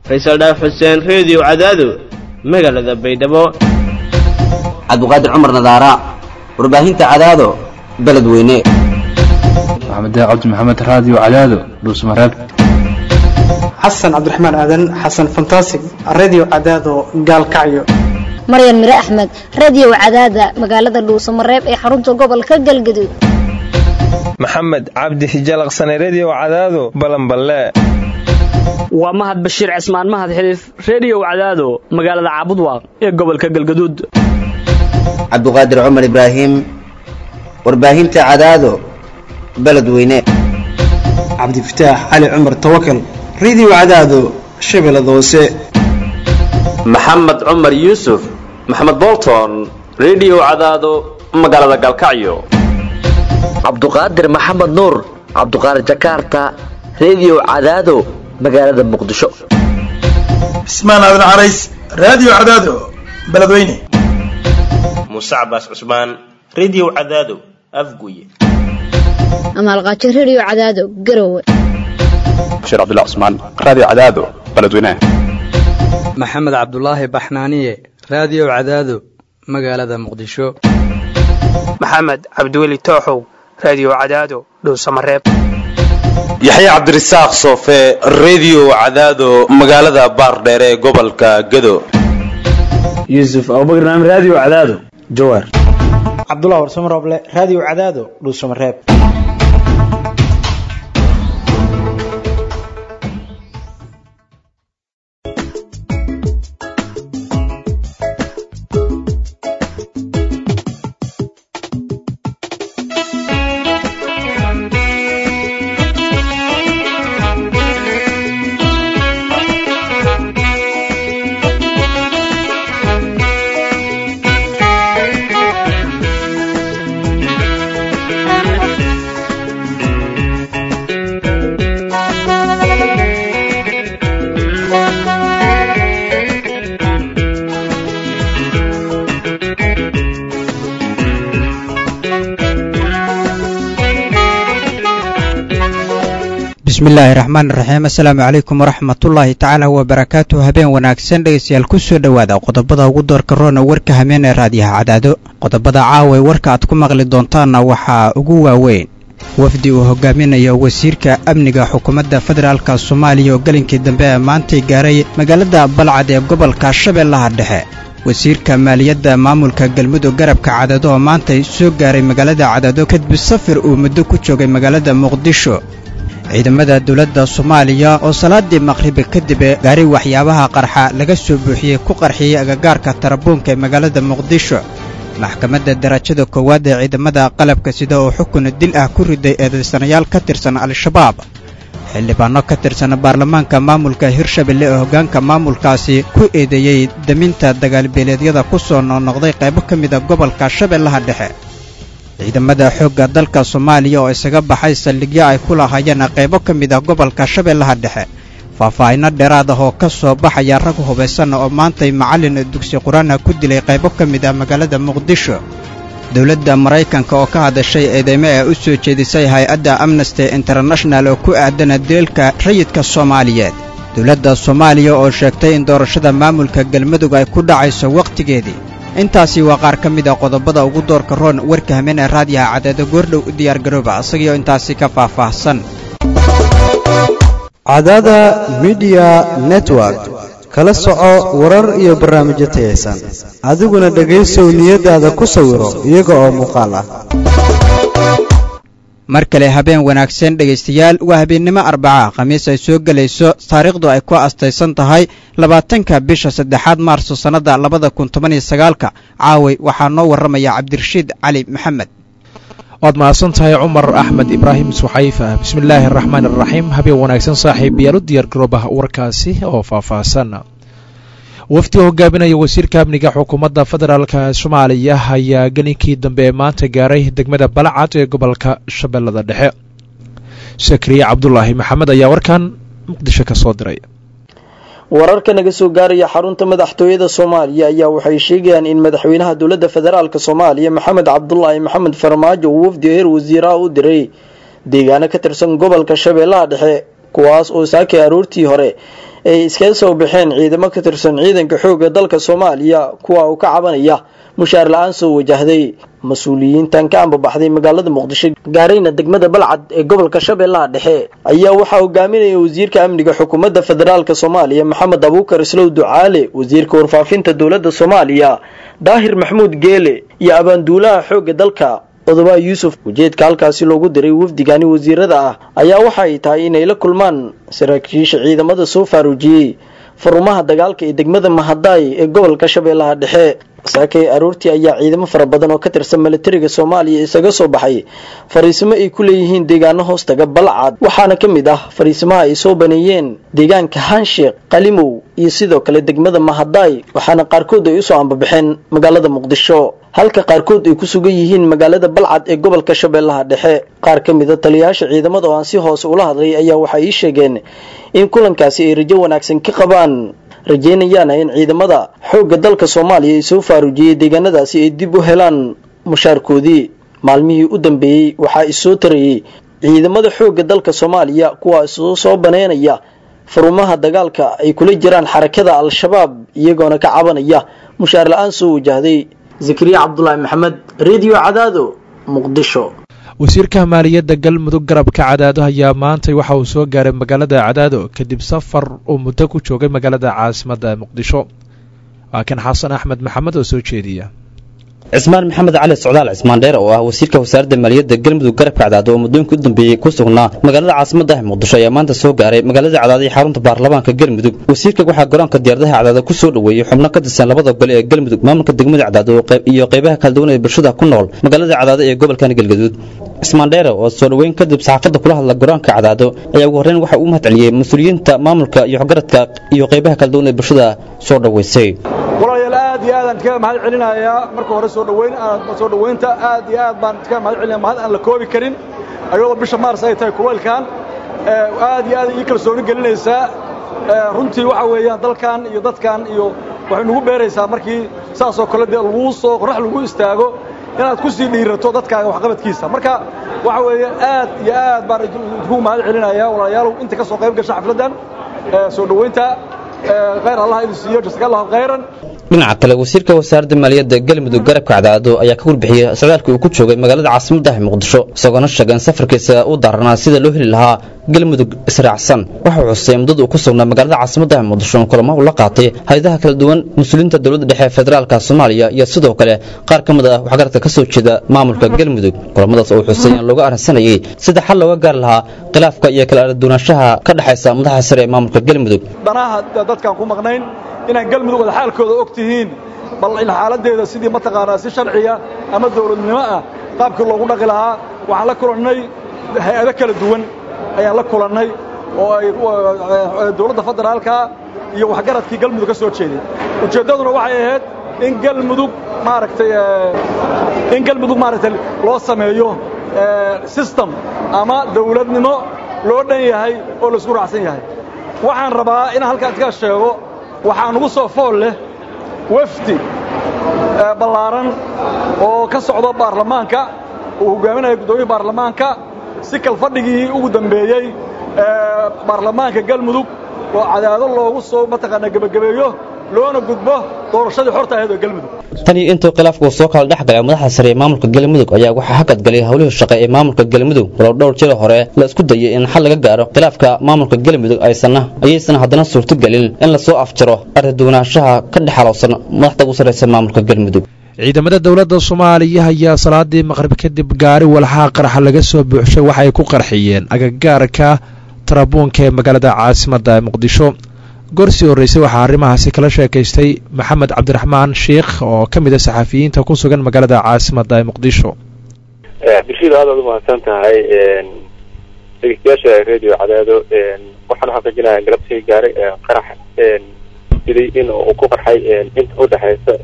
faysal dhaaf xuseen reediyo cadaado magaalada baydhabo cabdiqaadir cumar nadaara warbaahinta cadaado beledweyne maxamed cabdi maxamed raadiyo cadaado dhuusmareeb xasan cabdiraxmaan aadan xasan fantasig radio cadaado gaalkacyo maryan mire axmed radio cadaada magaalada dhuusamareeb ee xarunta gobolka galgaduud maxamed cabdi hijalaqsane redio cadaado balanballe waa mahad bashiir cismaan mahad xiliif reediyo cadaado magaalada caabudwaaq ee gobolka galgaduud cabdiqaadir cumar ibraahim warbaahinta cadaado beledweyne cabdifataax cali cumar tawakal radio cadaado shabeellada hoose maxamed cumar yuusuf maxamed bolton redio cadaado magaalada galkacyo cabduqaadir maxamed nuur cabduqaadir jakarta redio cadaado magaalada muqdisho cismaan aadan carays raadiyo cadaado beledweyne muuse cabaas cusmaan redio cadaado afguye amaalqaajo redio cadaado garowe bashiir cabdullah cusmaan raadiyo cadaado beledweyne maxamed cabdulaahi baxnaaniye raadiyo cadaado magaalada muqdisho maxamed cabdiweli tooxow raadiyo cadaado dhuusamareeb yaxya cabdirasaaq soofe redio cadaado magaalada baardheere ee gobolka gado yuusuf abubakar naam raadiyo cadaado jawaar cabdullah warsamo rooble raadiyo cadaado dhuusamareeb bismillaahi raxmaan raxiim assalaamu calaykum waraxmatullaahi tacaala wabarakaatu habeen wanaagsan dhegeystayaal ku soo dhowaada qodobada ugu doorka roona warka hameen ee raadiyaha cadaado qodobada caaway warka aad ku maqli doontaanna waxaa ugu waaweyn wafdi uu hogaaminayo wasiirka amniga xukuumadda federaalka soomaaliya oo gelinkii dambe ee maantay gaaray magaalada balcad ee gobolka shabeellaha dhexe wasiirka maaliyadda maamulka galmudug garabka cadaado oo maantay soo gaaray magaalada cadaado kadib safir uu muddo ku joogay magaalada muqdisho ciidamada dowladda soomaaliya oo salaadii maqhribi kadib gaari waxyaabaha qarxa laga soo buuxiyey ku qarxiyey agagaarka tarabuunka ee magaalada muqdisho maxkamadda darajada koowaad ee ciidamada qalabka sida oo xukun dil ah ku riday eedaysanayaal ka tirsan al-shabaab xildhibaanno ka tirsan baarlamaanka maamulka hirshabelle ee hoggaanka maamulkaasi ku eedeeyey daminta dagaalbeeleedyada ku soo noqnoqday qaybo ka mida gobolka shabeellaha dhexe ciidamada xoogga dalka soomaaliya oo isaga baxay saldhigyo ay ku lahaayeen qaybo ka mid ah gobolka shabeellaha dhexe faahfaahinno dheeraad ah oo ka soo baxaya rag hubaysan oo maantay macallin dugsi qur-aana ku dilay qaybo ka mid ah magaalada muqdisho dowladda maraykanka oo ka hadashay eedeymo ee u soo jeedisay hay-adda amnesty international oo ku aadana dilalka rayidka soomaaliyeed dowladda soomaaliya oo sheegtay in doorashada maamulka galmudug ay ku dhacayso wakhtigeedii intaasi waa qaar ka mid a qodobada ugu doorka roon warka hameen ee raadiyaha cadaado goordhow u diyaargarooba isagiioo intaasi ka faahfaahsan cadaada midiya network kala soco warar iyo barnaamijyo tayaysan adiguna dhegaysow niyadaada ku sawiro iyaga oo muuqaal ah mar kale habeen wanaagsan dhegaystayaal waa habeennimo arbaca khamiis ay soo gelayso taariikhdu ay ku astaysan tahay labaatanka bisha saddexaad maarso sannadda labada kun toban iyo sagaalka caaway waxaa noo warramaya cabdirashiid cali maxamed waad mahadsan tahay cumar axmed ibraahim suxayfa bismillaahi araxmaan iraxiim habeen wanaagsan saaxiib yaal u diyaar garooba warkaasi oo faahfaahsan wafdi hogaaminaya wasiirka amniga xukuumadda federaalk soomaaliya ayaa gelinkii dambe maanta gaaray degmada balcad ee gobolka shabeellada dhexe sakriye cabdulaahi maxamed ayaa warkan muqdisho ka soo diray wararka naga soo gaaraya xarunta madaxtooyada soomaaliya ayaa waxay sheegayaan in madaxweynaha dowladda federaalk soomaaliya maxamed cabdulaahi maxamed farmaajo uu wafdi heer wasiiraha u diray deegaano ka tirsan gobolka shabeellaha dhexe kuwaas oo saakay aroortii hore ay iskaga soo baxeen ciidamo ka tirsan ciidanka xoogga dalka soomaaliya kuwa uu ka cabanaya mushaar la-aan soo wajahday mas-uuliyiintan ka ambabaxday magaalada muqdisho gaarayna degmada balcad ee gobolka shabeellaha dhexe ayaa waxaa hogaaminaya wasiirka amniga xukuumadda federaalk soomaaliya maxamed abuukar islow ducaale wasiirka warfaafinta dowladda soomaaliya daahir maxmuud geele iyo abaanduulaha xoogga dalka odoba yuusuf ujeedka halkaasi loogu diray wafdigani wasiirada ah ayaa waxa ay tahay inay la kulmaan saraakiisha ciidamada soo faaruujiyey farumaha dagaalka ee degmada mahadaay ee gobolka shabeellaha dhexe saakay aroortii ayaa ciidamo fara badan oo ka tirsan milatariga soomaaliya isaga soo baxay fariisimo ay ku leeyihiin deegaano hoostaga balcad waxaana ka mid ah fariisimaha ay soo baneeyeen deegaanka hansheekh qalimow iyo sidoo kale degmada mahadaay waxaana qaarkood ay usoo ambabaxeen magaalada muqdisho halka qaarkood ay ku sugan yihiin magaalada balcad ee gobolka shabeellaha dhexe qaar ka mida taliyayaasha ciidamada oo aan si hoose ula hadlay ayaa waxay ii sheegeen in kulankaasi ay rajo wanaagsan ka qabaan rajaynayaana in ciidamada xoogga dalka soomaaliya ay soo faaruujiyey deegaanadaasi ay dib u helaan mushaarkoodii maalmihii u dambeeyey waxaa isoo tarayey ciidamada xoogga dalka soomaaliya kuwaas soo baneynaya farumaha dagaalka ay kula jiraan xarakada al-shabaab iyagoona ka cabanaya mushaar la-aan soo wajahday zakariya cabdulaahi maxamed redio cadaado muqdisho wasiirka maaliyadda galmudug garabka cadaado ayaa maantay waxa uu soo gaaray magaalada cadaado kadib safar uu muddo ku joogay magaalada caasimadda muqdisho waa kan xasan axmed maxamed oo soo jeediya cismaan maxamed cali socdaal cismaan dheer oo ah wasiirka wasaaradda maaliyadda galmudug garabka cadaado oo muddooyinkii u dambeeyey ku sugnaa magaalada caasimadda muqdisho ayaa maanta soo gaaray magaalada cadaado iyo xarunta baarlamaanka galmudug wasiirka waxaa garoonka diyaaradaha cadaado ku soo dhoweeyey xubno ka tirsan labada gole ee galmudug maamulka degmada cadaado iyo qaybaha kala duwan ee bulshada ku nool magaalada cadaado ee gobolkan galgaduud cismaan dheere oo soo dhoweyn kadib saxaafadda kula hadla garoonka cadaado ayaa ugu horreyn waxa uu mahadceliyey mas-uuliyiinta maamulka iyo waxgaradka iyo qaybaha kala duwan ee bulshada soo dhoweysay walaalayaal aad iyo aadaan kaga mahad celinayaa marka hore soo dhoweyn soo dhoweynta aad iyo aad baan kaga mahad celinaya mahad aan la koobi karin ayadoo bisha maars ay tahay kuleylkan aad iyo aad ii kalsooni gelinaysaa runtii waxa weeyaan dalkan iyo dadkan iyo waxay nagu beeraysaa markii saasoo kale dee laguu soo qorax lagu istaago inaad ku sii dhiirato dadkaaga waxqabadkiisa marka waxa weeye aad iyo aad baan idinku mahad celinayaa walaalayaalow inta ka soo qayb gasha xafladdan soo dhoweynta khayr allah idin siiyo jasaka allahu khayran dhinaca kale wasiirka wasaaradda maaliyadda galmudug garabka cadaado ayaa ka warbixiyey socdaalkii uu ku joogay magaalada caasimaddaah muqdisho isagoona sheegay in safarkiisa u daaranaa sida loo heli lahaa galmudug israacsan waxau xusay muddada uu ku sugnaa magaalada caasimaddaah muqdisho in kulamo uu la qaatay hay-adaha kala duwan mas-uuliyiinta dowladda dhexe ee federaalka soomaaliya iyo sidoo kale qaar ka mid ah waxgaradka ka soo jeeda maamulka galmudug kulamadaas oo xusay in looga arrinsanayay sida xal looga gaar lahaa khilaafka iyo kala araduunaanshaha ka dhexaysa madaxa sare ee maamulka galmudug danaha dadkaan ku maqnayn inaan galmudug wada xaalkooda og tihiin bal in xaaladdeeda sidii mataqaanaa si sharciya ama dawladnimo ah qaabkii loogu dhaqi lahaa waxaan la kulannay hay-ado kala duwan ayaan la kulannay oo ay dawladda federaalka iyo waxgaradkii galmudug ka soo jeeday ujeeddaduna waxay ahayd in galmudug maaragtay in galmudug maaragtay loo sameeyo system ama dawladnimo loo dhan yahay oo laisku raacsan yahay waxaan rabaa inaan halkaan ka sheego waxaa nugu soo fool leh wafdi ballaaran oo ka socdo baarlamaanka uu hogaaminaya guddoomiya baarlamaanka si kalfadhigii ugu dambeeyey baarlamaanka galmudug oo cadaado loogu soo mataqaanaa gebagabeeyo loona gudbo doorashadii xorta ahayd oo galmudug tan iyo intuu khilaafku soo kala dhex galay madaxda sare ee maamulka galmudug ayaa waxaa hakad galay howlihii shaqe ee maamulka galmudug walow dhowr jiro hore la isku dayay in xal laga gaaro khilaafka maamulka galmudug aysanna ayaysan haddana suurtogelin in lasoo afjaro ardaduwanaanshaha ka dhex halowsan madaxda ugu sarraysa maamulka galmudug ciidamada dowladda soomaaliya ayaa salaadii maqrib kadib gaari walxaha qaraxa laga soo buuxshay waxa ay ku qarxiyeen agagaarka tarabuunka ee magaalada caasimadda muqdisho gorsii horreysay waxaa arrimahaasi kala sheekaystay maxamed cabdiraxmaan sheikh oo ka mid a saxafiyiinta ku sugan magaalada caasimadda ee muqdisho bulshada aad aad u mahadsan tahay dhegeystayaasha radio cadaado waxaan xaqiijinayaa galabtii gaaray qarax siday in uu ku qarxay inta u dhexaysa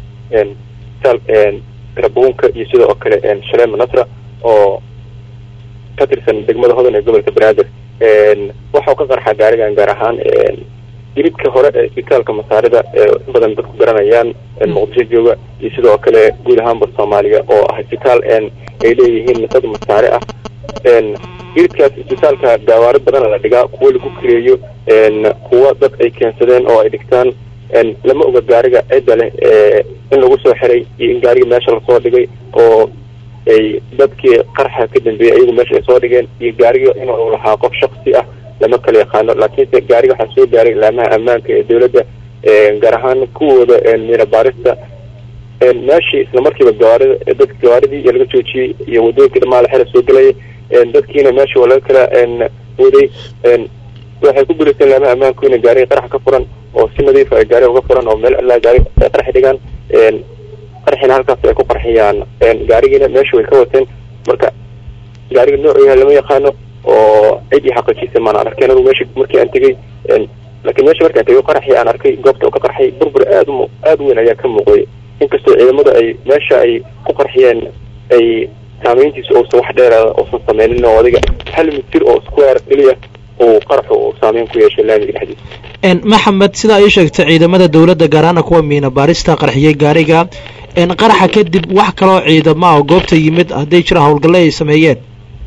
tarabuunka iyo sidoo kale shaleema nasra oo ka tirsan degmada hodan ee gobolka banaadir waxau ka qarxa gaarigan gaar ahaan jilidka hore ee isbitaalka masaarida ee in badan dadku garanayaan muqdisho jooga iyo sidoo kale guud ahaanba soomaaliya oo ah isbitaal ay leeyihiin dad masaare ah iridkaas isbitaalka gaawaari badana la dhigaa kuwo lagu kireeyo kuwo dad ay keensadeen oo ay dhigtaan lama oga gaariga cidda leh in lagu soo xiray iyo in gaariga meesha lasoo dhigay oo ay dadkii qarxa ka dambeeyey ayagu meesha ay soo dhigeen iyo gaariga inuu lahaa qof shaksi ah lama kala yaqaano laakiinse gaariga waxaa soo gaaray ilaamaha ammaanka ee dowladda gaar ahaan kuwooda miina baarista meeshii isla markiiba gawaarida dadka gawaaridii iyo laga joojiyey iyo wadooyinkii dhamaa la xira soo gelayay dadkiina meesha waa laga kala waday waxay ku guulaysteen ilaamaha ammaanku inay gaariga qarax ka furan oo si nadiif ay gaariga uga furan oo meel allaa gaari ay qaraxi dhigaan qarxina halkaas ay ku qarxiyaan gaarigiina meesha way ka wateen marka gaariga noocu yahay lama yaqaano oo cid ii xaqiijisay maan arkay anigu meesha markii aan tegey laakiin meesha markaan tegey qaraxii aan arkay goobta uu ka qarxay burbur aad u aad u weyn ayaa ka muuqday inkastoo ciidamada ay meesha ay ku qarxiyeen ay saameyntiisu uusan wax dheeraada uusan sameynin oo adiga hal mitir oo square keliya uu qaraxu uu saameyn ku yeeshay laamiga dhexdiisa maxamed sidaa ii sheegtay ciidamada dowladda gaaraana kuwa miina baarista qarxiyey gaariga qaraxa kadib wax kaloo ciidama oo goobta yimid hadday jiraan howlgalle ay sameeyeen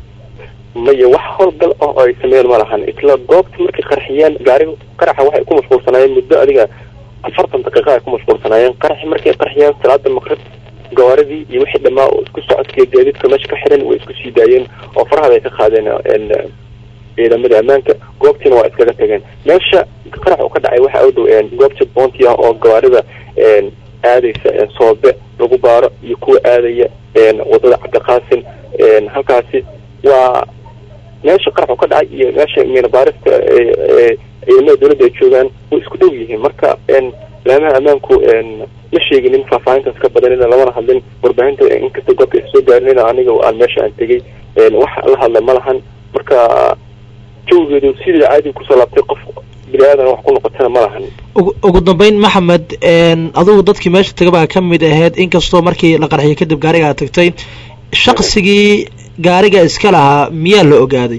maya wax howlgal ah oo ay sameeyeen ma lahan isla goobta markay qarxiyeen gaariga qaraxa waxay ku mashquulsanaayeen muddo adiga afartan daqiiqa ay ku mashquulsanaayeen qaraxi markay qarxiyeen salaada maqrib gawaaridii iyo wixii dhammaa oo isku socodkii gaadiidka meesha ka xiran way isku sii daayeen oo farahada ay ka qaadeen ciidamada ammaanka goobtiina waa iskaga tageen meesha qarax uu ka dhacay waxa u dhow goobta boonti ah oo gawaarida aadaysa soobe lagu baaro iyo kuwa aadaya wadada cabdiqaasim halkaasi waa meesha qarax uu ka dhacay iyo meesha miina baarista ciidamada dowladda ay joogaan way isku dhow yihiin marka laamaha ammaanku ma sheeginin faahfaahintaas ka badanina lamana hadlin warbaahinta inkasta goobta ay soo gaarinina aniga aan meesha aan tegey wax la hadla ma lahan marka jawgeedu sidii caadiga kusoo laabtay qof bini aadan wax ku noqotana ma lahan ugu dambeyn maxamed adigu dadkii meesha tagabaa ka mid ahayd inkastoo markii la qarxiyay kadib gaariga aad tagtay shaqsigii gaariga iska lahaa miyaa la ogaaday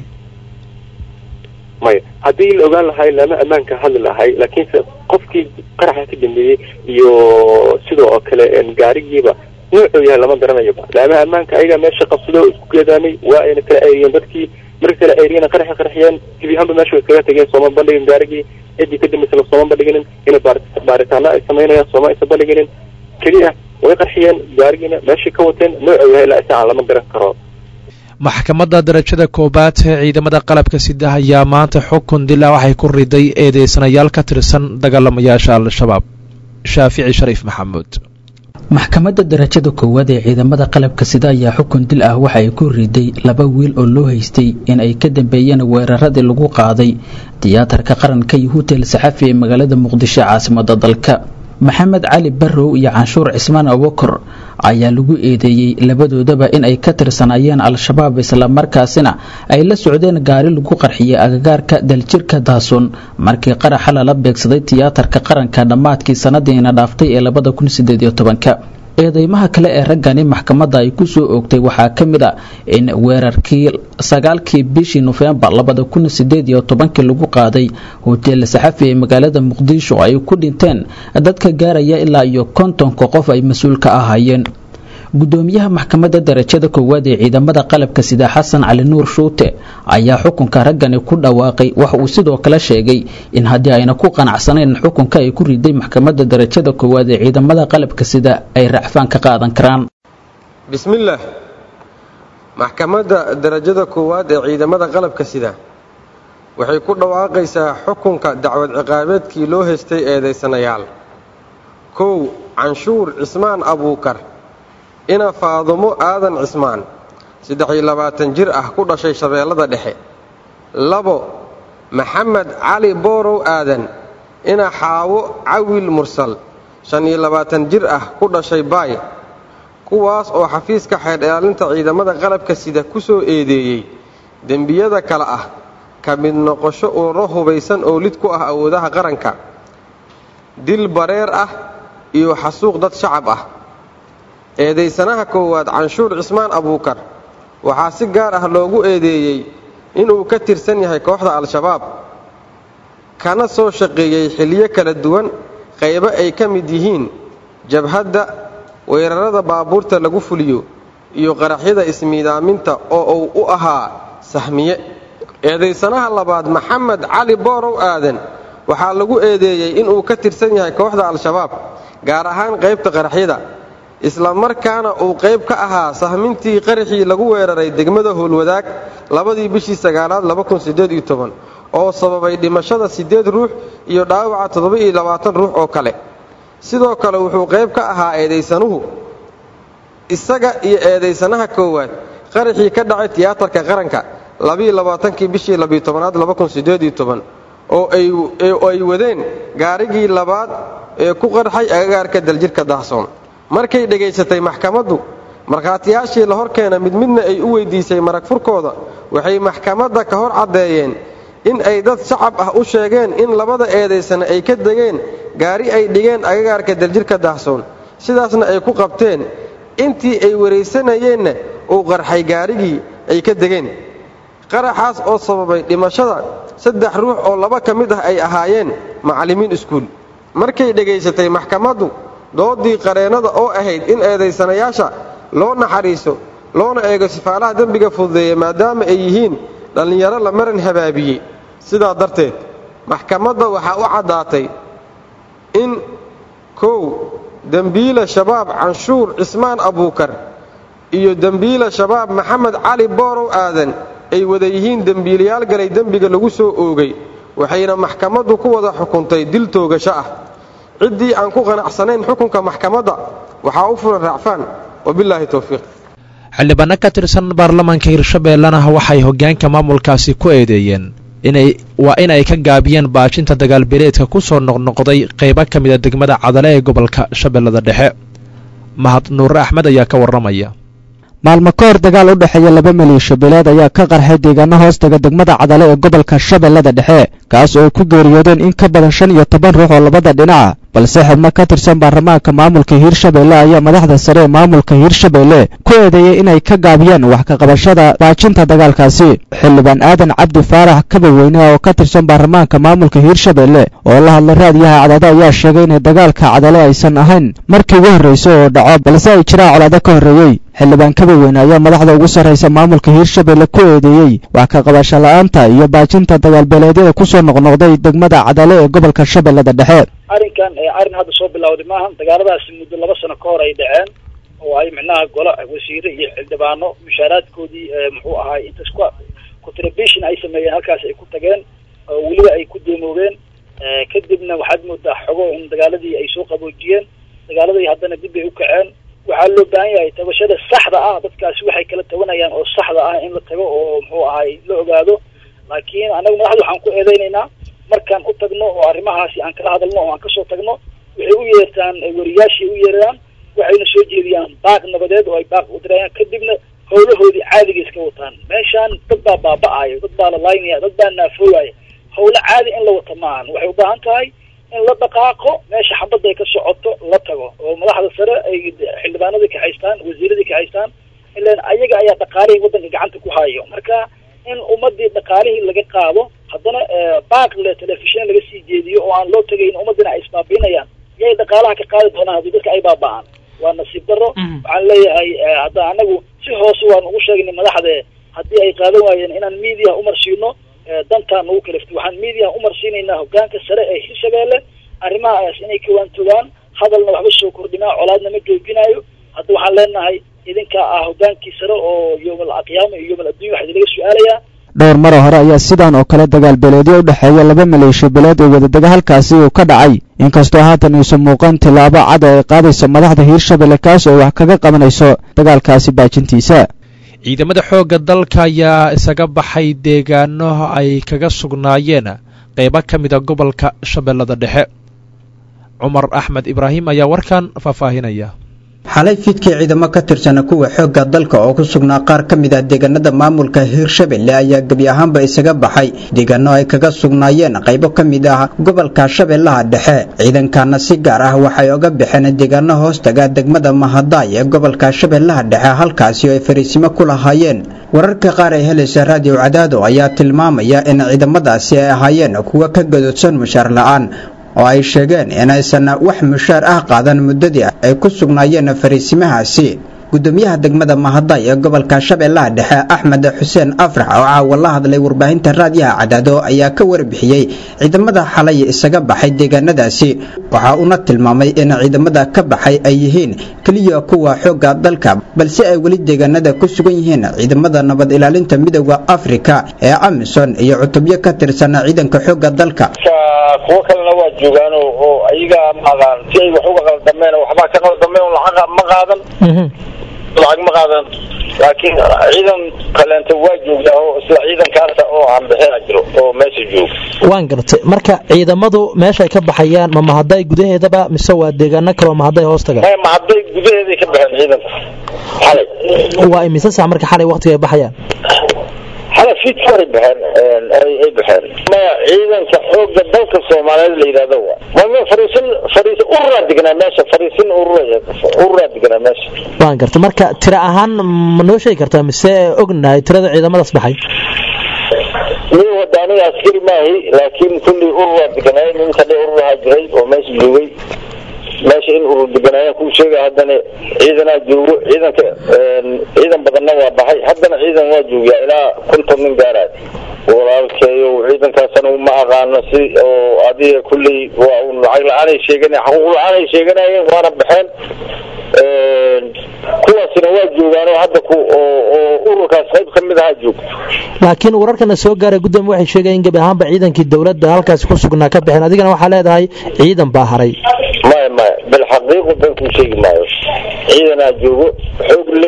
maya haddii la ogaan lahay lama ammaanka hadli lahay laakiinse qofkii qaraxa ka dambeeyey iyo sidoo oo kale gaarigiiba nuucuu yahay lama garanayo laamaha ammaanka ayagaa meesha qabsado isku geedaamay waa ayna kala eegeen dadkii markii kala eegeen qaraxi qarxiyeen gebi ahaanba meesha way iskaga tageen sooma bandhigin gaarigii ciddii ka dambaysana sooma bandhiginin inay baaritaano ay samaynayaan sooma aysan bandhiginin keliya way qarxiyeen gaarigiina meeshay ka wateen nuucuu yahay ilaa isaan lama garan karo maxkamadda darajada koobaad ee ciidamada qalabka sida ayaa maanta xukun dila waxay ku riday eedeysanayaal ka tirsan dagaalamayaasha al-shabaab shaafici shariif maxamuud maxkamadda darajada koowaad ee ciidamada qalabka sida ayaa xukun dil ah waxa ay ku riday laba wiil oo loo haystay in ay ka dambeeyeen weeraradii lagu qaaday tiyaatarka qaranka iyo hutel saxafi ee magaalada muqdisho caasimada dalka maxamed cali barrow iyo canshuur cismaan abukar ayaa lagu eedeeyey labadoodaba in ay ka tirsanaayeen al-shabaab islamarkaasina ay la socdeen gaari lagu qarxiyey agagaarka daljirka daasun markii qaraxa lala beegsaday tiyaatarka qaranka dhammaadkii sanadiina dhaaftay ee labada kun sideed iyo tobanka eedeymaha kale ee raggani maxkamadda ay ku soo oogtay waxaa ka mid a in weerarkii sagaalkii bishii nofembar labada kun sideed iyo tobankii lagu qaaday hotel saxafi ee magaalada muqdisho ay ku dhinteen dadka gaaraya ilaa iyo kontonka qof ay mas-uul ka ahaayeen gudoomiyaha maxkamadda darajada koowaad ee ciidamada qalabka sida xasan cali nuur shuute ayaa xukunka raggani ku dhawaaqay waxa uu sidoo kale sheegay in haddii ayna ku qanacsanayn xukunka ay ku riday maxkamadda darajada koowaad ee ciidamada qalabka sida ay racfaan ka qaadan karaan bismillaah maxkamadda darajada koowaad ee ciidamada qalabka sida waxay ku dhawaaqaysaa xukunka dacwad ciqaabeedkii loo haystay eedaysanayaal kow canshuur cismaan abuukar ina faadumo aadan cismaan saddex-iyo labaatan jir ah ku dhashay shabeellada dhexe labo maxamed cali boorow aadan ina xaawo cawil mursal shan iyo labaatan jir ah ku dhashay baay kuwaas oo xafiiska xeer ilaalinta ciidamada qalabka sida ku soo eedeeyey dembiyada kale ah ka mid noqosho ururo hubaysan oo lid ku ah awoodaha qaranka dil bareer ah iyo xasuuq dad shacab ah eedaysanaha koowaad canshuur cismaan abuukar waxaa si gaar ah loogu eedeeyey inuu ka tirsan yahay kooxda al-shabaab kana soo shaqeeyey xilyo kala duwan qaybo ay ka mid yihiin jabhadda weerarada baabuurta lagu fuliyo iyo qaraxyada ismiidaaminta oo uu u ahaa sahmiye eedaysanaha labaad maxamed cali boorow aadan waxaa lagu eedeeyey inuu ka tirsan yahay kooxda al-shabaab gaar ahaan qaybta qaraxyada isla markaana uu qayb ka ahaa sahmintii qaraxii lagu weeraray degmada howlwadaag labadii bishii sagaalaad oo sababay dhimashada siddeed ruux iyo dhaawaca toddoba-iyo labaatan ruux oo kale sidoo kale wuxuu qayb ka ahaa eedaysanuhu isaga iyo eedaysanaha koowaad qaraxii ka dhacay tiyaatarka qaranka labaiyolabaatankii bishii labiitobanaad oo ay wadeen gaarigii labaad ee ku qarxay agagaarka daljirka dahsoon markay dhegaysatay maxkamaddu markhaatiyaashii la hor keena mid midna ay u weydiisay marag furkooda waxay maxkamadda ka hor caddeeyeen in ay dad shacab ah u sheegeen in labada eedaysana ay ka degeen gaari ay dhigeen agagaarka daljirka dahsoon sidaasna ay ku qabteen intii ay waraysanayeenna uu qarxay gaarigii ay ka degeen qaraxaas oo sababay dhimashada saddex ruux oo laba ka mid ah ay ahaayeen macallimiin iskuul markay dhegaysatay maxkamaddu doodii qareennada oo ahayd in eedaysanayaasha loo naxariiso loona eego sifaalaha dembiga fududeeya maadaama ay yihiin dhallinyaro la maran habaabiyey sidaa darteed maxkamadda waxaa u caddaatay in kow dembiila shabaab canshuur cismaan abuukar iyo dembiila shabaab maxamed cali boorow aadan ay wada yihiin dembiilayaal galay dembiga lagu soo oogay waxayna maxkamaddu ku wada xukuntay dil toogasho ah ciddii aan ku qanacsanayn xukunka maxkamadda waxaa u furan raacfaan wabilaahi towfiiq xildhibaano ka tirsan baarlamaanka hirshabeellena waxay hoggaanka maamulkaasi ku eedeeyeen inay waa in ay ka gaabiyeen baajinta dagaalbeeleedka ku soo noqnoqday qaybo ka mida degmada cadale ee gobolka shabeellada dhexe mahad nuure axmed ayaa ka warramaya maalmo ka hor dagaal u dhexeeya laba maliisho beeleed ayaa ka qarxay deegaano hoostaga degmada cadale ee gobolka shabeellada dhexe kaas oo ay ku geeriyoodeen in ka badan shan iyo toban ruux oo labada dhinaca balse xubno ka tirsan baarlamaanka maamulka hiirshabeelle ayaa madaxda sare ee maamulka hiirshabeelle ku eedeeyey inay ka gaabiyeen wax ka qabashada baajinta dagaalkaasi xildhibaan aadan cabdi faarax kabaweyne oo ka tirsan baarlamaanka maamulka hiirshabeelle oo la hadlay raadiyaha cadado ayaa sheegay inay dagaalka cadale aysan ahayn markii ugu horraysa oo dhaco balse ay jiraan colaado ka horreeyey xildhibaan kabaweyne ayaa madaxda ugu sarraysa maamulka hiirshabeelle ku eedeeyey wax ka qabasho la'aanta iyo baajinta dagaalbeeleedyada ku soo noqnoqday degmada cadale ee gobolka shabeellada dhexe arrinkan arrin hadda soo bilowday maahan dagaaladaasi muddo laba sano ka hor ay dhaceen oo ay micnaha golo wasiire iyo xildhibaano mushaaraadkoodii muxuu ahaay intas ku contribution ay sameeyeen halkaas ay ku tageen oo weliba ay ku deemoobeen kadibna waxaad moodaa xogo in dagaaladii ay soo qaboojiyeen dagaaladii haddana dib bay u kaceen waxaa loo baahan yahay tabashada saxda ah dadkaasi waxay kala tabanayaan oo saxda ah in la tago oo muxuu ahaay la ogaado laakiin annaga madaxda waxaan ku eedeynaynaa markaan u tagno oo arrimahaasi aan kala hadalno oo aan kasoo tagno waxay u yeertaan wariyaashii u yeeraan waxayna soo jeediyaan baaq nabadeed oo ay baaq u dirayaan kadibna howlahoodii caadiga iska wataan meeshaan dad baa baaba'ayo dad baa la laynaya dad baa naafoogaya howlo caadi in la wata maahan waxay u baahan tahay in la dhaqaaqo meesha xabadda ay ka socoto la tago oo madaxda sare ay xildhibaanadii kaxaystaan wasiiradii kaxaystaan ilan ayaga ayaa dhaqaalihii waddanka gacanta ku hayo marka in ummadii dhaqaalihii laga qaado haddana baaq le telefishin laga sii jeediyo oo aan loo tegayn ummadina ay isbaabiinayaan yay dhaqaalaha ka qaadi doonaan haddii dadka ay baaba'aan waa nasiib darro waxaan leeyahay hadda anagu si hoose waan ugu sheegnay madaxde haddii ay qaadan waayeen inaan media umarsiino dantaan ugu kaliftay waxaan media umarsiinaynaa hogaanka sare ee hirshabeelle arrimahaas inay kawaantogaan hadalna waxba soo kordhinaa colaadna ma joojinayo hadda waxaan leenahay idinka ah hogaankii sare oo yoomal qiyaama iyo yoomal addunya waxaa idinlaga su-aalayaa dhowr maro hore ayaa sidaan oo kale dagaal beeleedyo u dhexeeya laba maleeshiyo beeleed oo wadadega halkaasi uu ka dhacay inkastoo haatan iisu muuqan tillaabo cad ay qaadayso madaxda hiirshabelle kaas oo wax kaga qabanayso dagaalkaasi baajintiisa ciidamada xoogga dalka ayaa isaga baxay deegaano ay kaga sugnaayeen qaybo ka mida gobolka shabeellada dhexe cumar axmed ibraahim ayaa warkan faahfaahinaya xalay fiidkii ciidamo ka tirsana kuwa xoogga dalka oo ku sugnaa qaar ka mid ah deegaanada maamulka hiirshabelle ayaa gebi ahaanba isaga baxay deegaano ay kaga sugnaayeen qaybo ka mid ah gobolka shabeellaha dhexe ciidankana si gaar ah waxay oga baxeen deegaano hoostaga degmada mahadaay ee gobolka shabeellaha dhexe halkaasi oo ay fariisimo ku lahaayeen wararka qaar ee helaysa raadiyo cadaado ayaa tilmaamaya in ciidamadaasi ay ahaayeen kuwa ka gadoodsan mushaar la-aan oo ay sheegeen inaysan wax mushaar ah qaadan muddadii ay ku sugnaayeen fariisimahaasi gudoomiyaha degmada mahaday ee gobolka shabeellaha dhexe axmed xuseen afrax oo caawa la hadlay warbaahinta raadiyaha cadaado ayaa ka warbixiyey ciidamada xalay isaga baxay deegaanadaasi waxa uuna tilmaamay in ciidamada ka baxay ay yihiin keliya kuwa xoogga dalka balse ay weli deegaanada ku sugan yihiin ciidamada nabad ilaalinta midooda afrika ee amisom iyo cutubyo ka tirsan ciidanka xoogga dalka kuwo kalena waa joogaan oo ayaga maqaan si ay wax uga qaldameen waxbaa ka qaldameen lacag ma qaadan lacag ma qaadan laakiin ciidan kaleenta waa joogtaa oo isla ciidankaasa oo aan bixina jiro oo meesha jooga waan gartay marka ciidamadu meesha ay ka baxayaan ma mahaday gudaheedaba mise waa deegaano kaleo mahaday hoos taga mahaday gudaheeday ka baxeen ciidanka xalay waa imise sac marka xalay waqtiga ay baxayaan xalay fiidka horay baxeen ay baxeen maya ciidanka xooga dalka soomaaliyeed la yidhahdo wa ma fariisin fariisin ururaa deganaa meesha fariisin urura ururaa deganaa meesha waan gartay marka tira ahaan ma noo sheegi kartaa mise ognahay tirada ciidamadaas baxay mi wada aniga askari maahi laakiin kulli ururaa deganaaye ninka dhe ururahaa jiray oo meesha joogay meesha in urur deganaayaan kuu sheega haddana ciidanaa joogo ciidanka ciidan badanna waa baxay haddana ciidan waa joogaa ilaa konton nin gaaraay walaalkeeyo ciidankaasana ma aqaano si oo adiga kulley waa un lacag la-aanay sheegan xaquuq la-aanay sheeganayeen waana baxeen kuwaasina waa joogaanoo hadda ku oo ururkaas qayb ka mid ahaa joogto laakiin wararkana soo gaaray gudoomiye waxay sheegayeen in gebi ahaanba ciidankii dowladda halkaasi ku sugnaa ka baxeen adigana waxaa leedahay ciidan baa haray maya maya bilxaqiiqu been kuu sheegi maayo ciidanaa joogo xoog le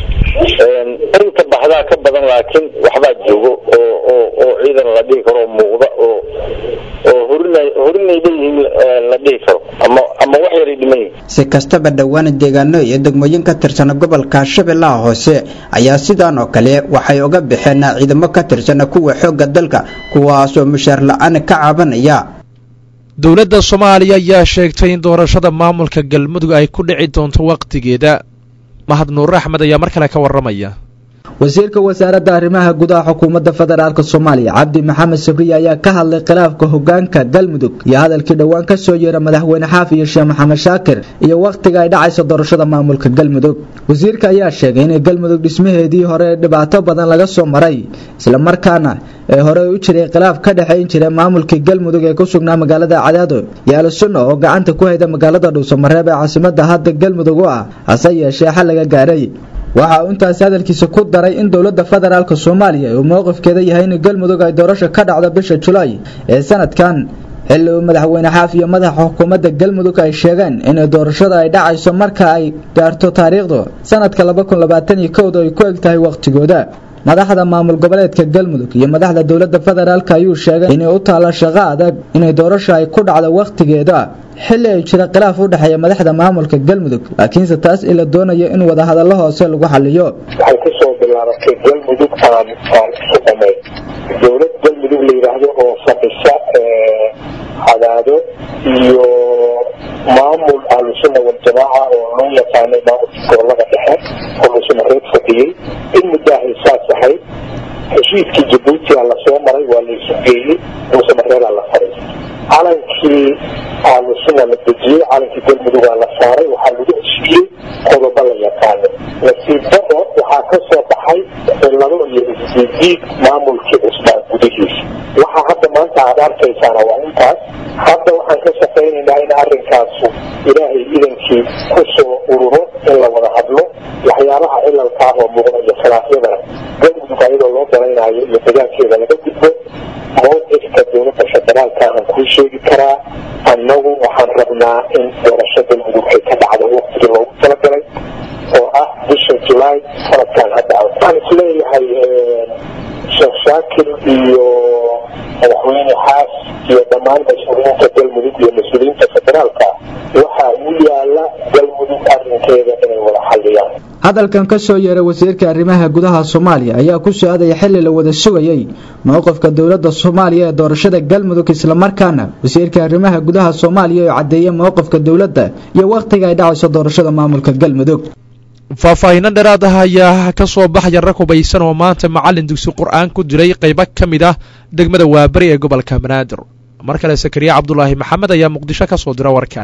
inta baxdaa ka badan laakiin waxbaa joogo oo oo oo ciidan la dhihi karo muuqda oo oo horina horinay leeyihiin la dhihi karo ama ama wax yaray dhiman yihiin si kastaba dhowaan deegaano iyo degmooyin ka tirsan gobolka shabeellaha hoose ayaa sidaan oo kale waxay uga baxeen ciidamo ka tirsan kuwa xoogga dalka kuwaas oo mushaar la-aan ka cabanaya dowladda soomaaliya ayaa sheegtay in doorashada maamulka galmudug ay ku dhici doonto wakhtigeeda mahad nuur axmed ayaa mar kale ka warramaya wasiirka wasaaradda arrimaha gudaha xukuumadda federaalk soomaaliya cabdi maxamed sabriye ayaa ka hadlay khilaafka hogaanka galmudug iyo hadalkii dhowaan ka soo yeera madaxweyne xaafi iyo sheekh maxamed shaakir iyo wakhtiga ay dhacayso doorashada maamulka galmudug wasiirka ayaa sheegay inay galmudug dhismaheedii hore dhibaato badan laga soo maray islamarkaana ee hore u jiray khilaaf ka dhexayn jiray maamulkii galmudug ee ku sugnaa magaalada cadaado iyo alsunna oo gacanta ku hayda magaalada dhuusamareeb ee caasimada hadda galmudug u ah hase yeeshee xal laga gaaray waxa uu intaasi hadalkiisa ku daray in dowladda federaalk soomaaliya uu mowqifkeeda yahay in galmudug ay doorasho ka dhacdo bisha julaay ee sanadkan xilli uu madaxweyne xaaf iyo madaxa xukuumadda galmudug ay sheegeen in doorashada ay dhacayso marka ay gaarto taariikhdu sanadka kowda ay ku eg tahay wakhtigooda madaxda maamul goboleedka galmudug iyo madaxda dowladda federaalk ayuu sheegay inay u taalla shaqo adag inay doorasho ay ku dhacdo wakhtigeeda xilli ay jira khilaaf u dhexeeya madaxda maamulka galmudug laakiinse taas in la doonayo in wadahadallo hoose lagu xaliyo waxay kusoo bilaabatay galmudug aan aan isku dhamayn dowlad galmudug la yidhaahdo oo fadhisa cadaado iyo maamul ahlusunna waljamaaca oo loo yaqaanay maamulka gobolada dhexe oo lusmareed fadhiyey in muddahay saas ahayd heshiiskii jabuutiga lasoo maray waa la isu geeyey lusmareedaa la faray calankii ahlusunna la dejiyey calankii galmudugaa la saaray waxaa lagu heshiiyey qodobo la yaqaano nasiib daro waxaa ka soo baxay cilado iyo isdiidiid maamulkii cusbaan gudihiisa waxaa hadda maanta aad arkaysaana waa intaas hadda waxaan ka shaqaynaynaa in arrinkaasu ilaahay idankii ku soo ururo in la wada hadlo waxyaabaha cilalka ah oo muuqda iyo khilaafyadana galmudug ayadoo loo dalaynayo iyo degaankeeda laga gudbo mowqifka dowladda federaalka aan kuu sheegi karaa annagu waxaan rabnaa in doorasho galmudug ay ka dhacdo waqtigii loogu talagalay oo ah bisha julaay sanadkan hadda waxaan isleeyahay sheekh shaakir iyo madaxweyne xaas iyo dhammaan mas-uuliyiinta galmudug iyo mas-uuliyiinta federaalka waxaa u yaala galmudug arrinkeeda inay wada xalliyaan hadalkan ka soo yeeray wasiirka arrimaha gudaha soomaaliya ayaa ku soo-aadaya xilli la wada sugayey mowqifka dowladda soomaaliya ee doorashada galmudug islamarkaana wasiirka arrimaha gudaha soomaaliya oo caddeeyay mowqifka dowladda iyo wakhtiga ay dhacayso doorashada maamulka galmudug faahfaahinno dheeraad ah ayaa ka soo baxaya rag hubaysan oo maanta macallin dugsi qur-aan ku dilay qaybo ka mid ah degmada waabari ee gobolka banaadir mar kale sakariya cabdulaahi maxamed ayaa muqdisho ka soo dira warkan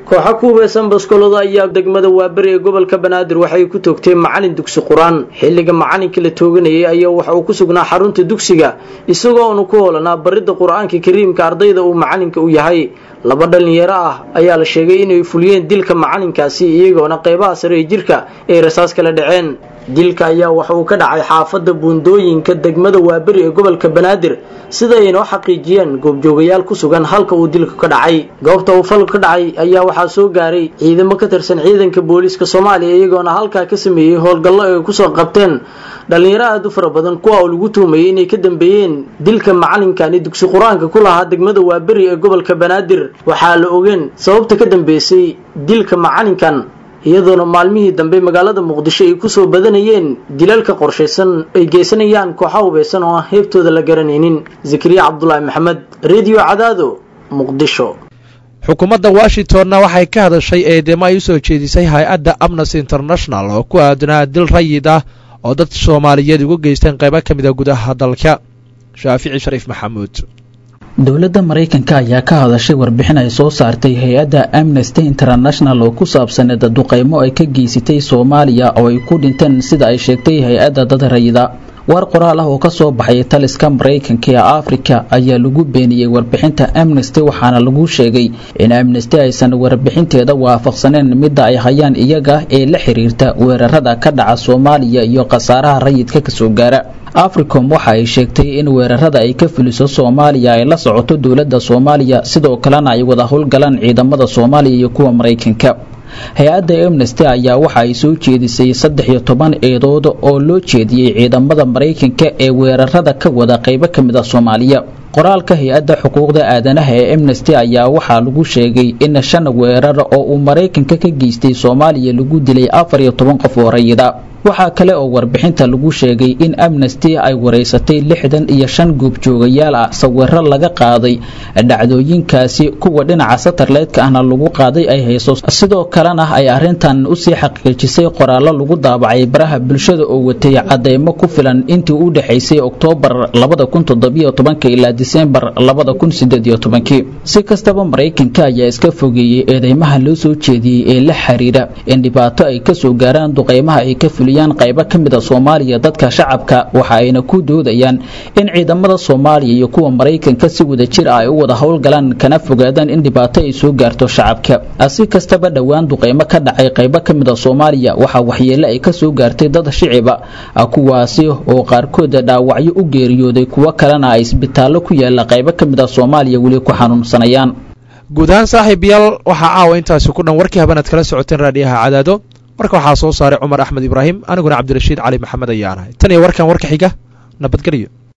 kooxa ku hubeysan baskolada ayaa degmada waaberi ee gobolka banaadir waxay ku toogteen macalin dugsi qur-aan xilliga macalinka la tooganayay ayaa waxa uu ku sugnaa xarunta dugsiga isagoo unu ku hoolanaa baridda qur-aanka kariimka ardayda uu macalinka u yahay laba dhalinyaro ah ayaa la sheegay inay fuliyeen dilka macalinkaasi iyagoona qeybaha sare ee jirka ay rasaas kala dhaceen dilka ayaa waxa uu ka dhacay xaafadda buundooyinka degmada waaberi ee gobolka banaadir sida ay noo xaqiijiyeen goobjoogayaal ku sugan halka uu dilka ka dhacay goobta uu falku ka dhacay ayaa waxaa soo gaaray ciidamo ka tirsan ciidanka booliiska soomaaliya iyagoona halkaa ka sameeyey howlgallo ay kusoo qabteen dhalinyaro aada u fara badan kuwa uu lagu tuumayay inay ka dambeeyeen dilka macalinkani dugsi qur-aanka ku lahaa degmada waaberi ee gobolka banaadir waxaa la ogeen sababta ka dambeysay dilka macalinkan iyadoona maalmihii dambe magaalada muqdisho ay kusoo badanayeen dilalka qorshaysan ay geysanayaan kooxa hubeysan oo aan heebtooda la garanaynin zakariya cabdulaahi maxamed redio cadaado muqdisho xukuumadda washingtonna waxay ka hadashay eedeymo ay u soo jeedisay hay-adda amnesty international oo ku aadanaa dil rayid ah oo dad soomaaliyeed ugu geysteen qaybo ka mid a gudaha dalka shaafici shariif maxamuud dowladda maraykanka ayaa ka hadashay warbixin ay soo saartay hay-adda amnesty international oo ku saabsaneed duqeymo ay ka geysatay soomaaliya oo ay ku dhinteen sida ay sheegtay hay-adda dad rayida war qoraal ah oo ka soo baxay taliska maraykanka ee afrika ayaa lagu beeniyey warbixinta amnesty waxaana lagu sheegay in amnesty aysan warbixinteeda waafaqsaneen midda ay hayaan iyaga ee la xiriirta weerarada ka dhaca soomaaliya iyo khasaaraha rayidka kasoo gaara africom waxa ay sheegtay in weerarada ay ka fuliso soomaaliya ay la socoto dowladda soomaaliya sidoo kalena ay wada howlgalaan ciidamada soomaaliya iyo kuwa maraykanka hay-adda amnesty ayaa waxa ay soo jeedisay saddex iyo toban eedood oo loo jeediyey ciidamada maraykanka ee weerarada ka wada qaybo ka mid a soomaaliya qoraalka hay-adda xuquuqda aadanaha ee amnesty ayaa waxaa lagu sheegay in shan weerar oo uu maraykanka ka geystay soomaaliya lagu dilay afar iyo toban qof oo rayida waxaa kale oo warbixinta lagu sheegay in amnesty ay wareysatay lixdan iyo shan goobjoogayaal ah sawiro laga qaaday dhacdooyinkaasi kuwa dhinaca satarleydka ahna lagu qaaday ay hayso sidoo kalena ay arrintan usii xaqiijisay qoraallo lagu daabacay baraha bulshada oo watay cadeymo ku filan intii u dhexaysay oktoobar labada kun toddobiyo tobanka ilaa disembar labada kun sideed iyo tobankii si kastaba maraykanka ayaa iska fogeeyey eedeymaha loo soo jeediyey ee la xiriira in dhibaato ay kasoo gaaraan duqeymaha ay ka fuliyaan qaybo ka mid a soomaaliya dadka shacabka waxa ayna ku doodayaan in ciidamada soomaaliya iyo kuwa maraykanka si wada jir ah ay u wada howlgalaan kana fogaadaan in dhibaato ay soo gaarto shacabka si kastaba dhowaan duqeymo ka dhacay qaybo ka mid a soomaaliya waxaa waxyeele ay kasoo gaartay dad shiciba kuwaasi oo qaarkood dhaawacyo u geeriyooday kuwo kalena ay isbitaallo ku yaala qaybo ka mid a soomaaliya weli ku xanuunsanayaan guud ahaan saaxiibayaal waxaa caawa intaasi ku dhan warkii habanaad kala socoteen raadhiyaha cadaado marka waxaa soo saaray cumar axmed ibraahim aniguna cabdirashiid cali maxamed ayaanahay tan iyo warkan warka xiga nabadgelyo